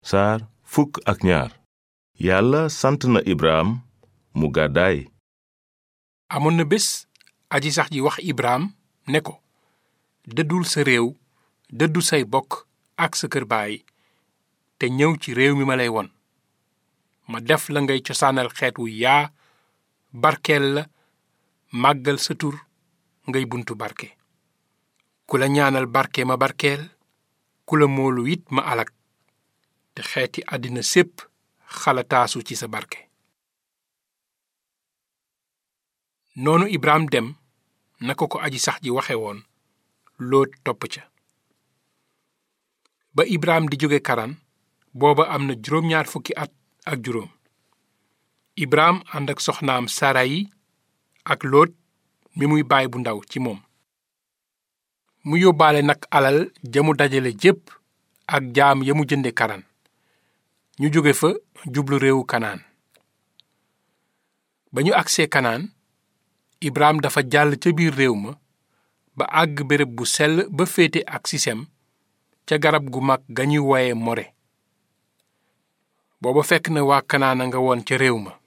saar fukk ak ñaar yàlla sant na ibrahim mu gàddaay amoon na bés aji sax ji wax ibrahim ne ko dëddul sa réew dëddu say bokk ak sa kër baay te ñëw ci réew mi ma lay won ma def la ngay cosaanal xeet wu yaa barkeel la màggal sa tur ngay buntu barke ku la ñaanal barke ma barkeel ku la moolu it ma alak te xeeti àddina sépp xalataasu ci sa barke noonu ibrahim dem naka ko aji sax ji waxe woon lóot topp ca ba ibrahim di jóge karan booba am na juróom-ñaar fukki at ak juróom ibrahim ànd ak soxnaam sarayi ak lóot mi muy baay bu ndaw ci moom mu yóbbaale nag alal jamu dajale jépp ak jaam ya mu jënde karan ñu jóge fa jublu réewu kanaan ba ñu agsee kanaan ibrahim dafa jàll ca biir réew ma ba àgg béréb bu sell ba féete ak sisem ca garab gu mag ga ñuy woye more booba fekk na waa kanaan a nga woon ca réew ma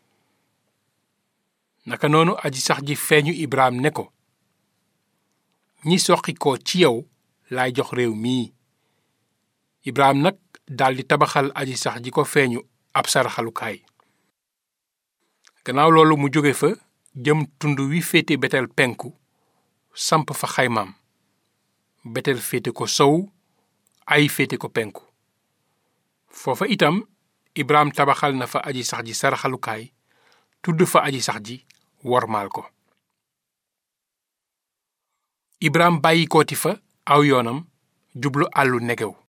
naka noonu aji sax ji feeñu ibrahim ne ko ñi soqi ko ci yow laay jox réew mii ibrahim nag daldi tabaxal aji sax ji ko feeñu ab saraxalukaay gannaaw loolu mu jóge fa jëm tund wi féete betel penku samp fa xaymaam betel féete ko sow ay féete ko penku foofa itam ibrahim tabaxal na fa aji sax ji saraxalukaay tudd fa aji sax ji wormaal ko ibrahim bàyyi kooti fa aw yoonam jublu àllu negew